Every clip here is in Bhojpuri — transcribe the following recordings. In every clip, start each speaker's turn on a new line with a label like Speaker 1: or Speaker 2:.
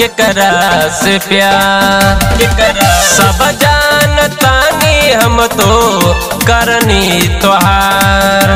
Speaker 1: केकरा से प्यार सब जानतानी हम तो करनी तोहार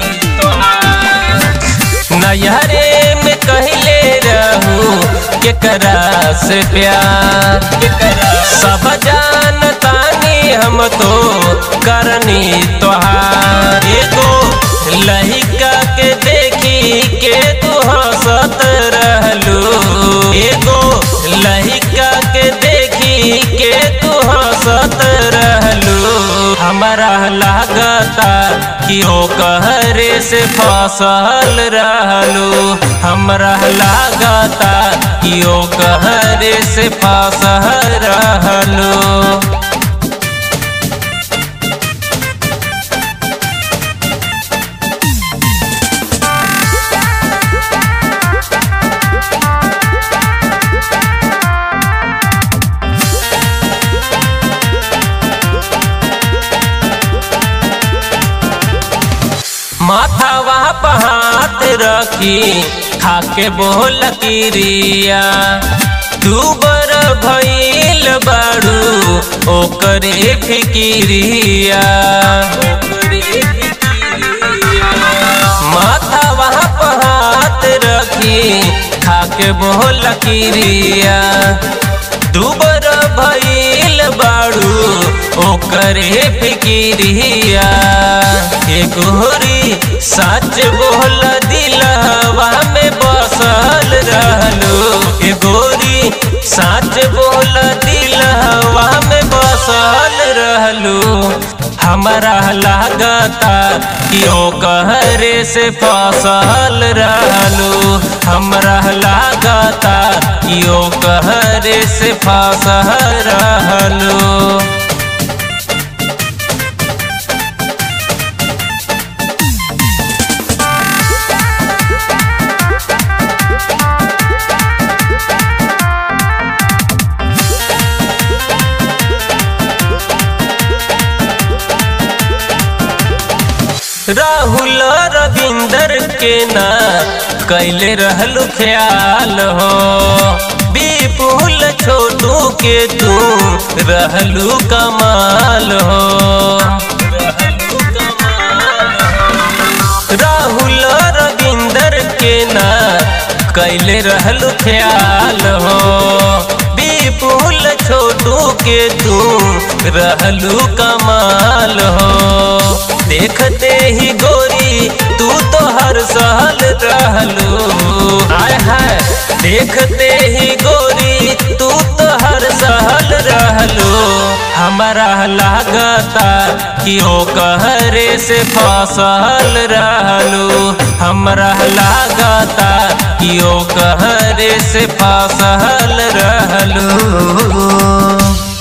Speaker 1: नैहरे में कहले रहू केकरा से प्यार सब जानतानी हम तो करनी तोहार एगो लहिका के देखी के तू हंसत रहलू एगो लहिका के देखी के तू हंसत रहलू हमारा लागता कि ओ कहरे से फसल रहलू हमरा लागता कि ओ कहरे से फसल रहलू माथावा पहात रखी खाके बोल किरिया तू बर भइल बाड़ू ओकरे फिकिरिया माथावा पहात रखी खाके बोल किरिया दुबर भइल बाड़ू ओकरे फिकिरिया ए गोरी सच बोल दिलवा में बसल रहलू ए गोरी सच बोल दिलवा में बसल रहलू हमारा लागता कि ओ कहरे से फसल रहलू हमरा लागता कि ओ कहरे से फसल रहलू राहुल रविंदर के ना कैले रहलू ख्याल हो विपुल छोटू के तू रहलू कमाल हो राहुल रविंदर के ना कैले रहलू ख्याल हो विपुल छोटू के तू रहलू कमाल हो देखते ही गोरी तू तो हर साल रहलू आय है देखते ही गोरी तू तो हर साल रहलू हमारा लागता कि ओ कहरे से फसल रहलू हमरा लागता कि ओ कहरे से फसल रहलू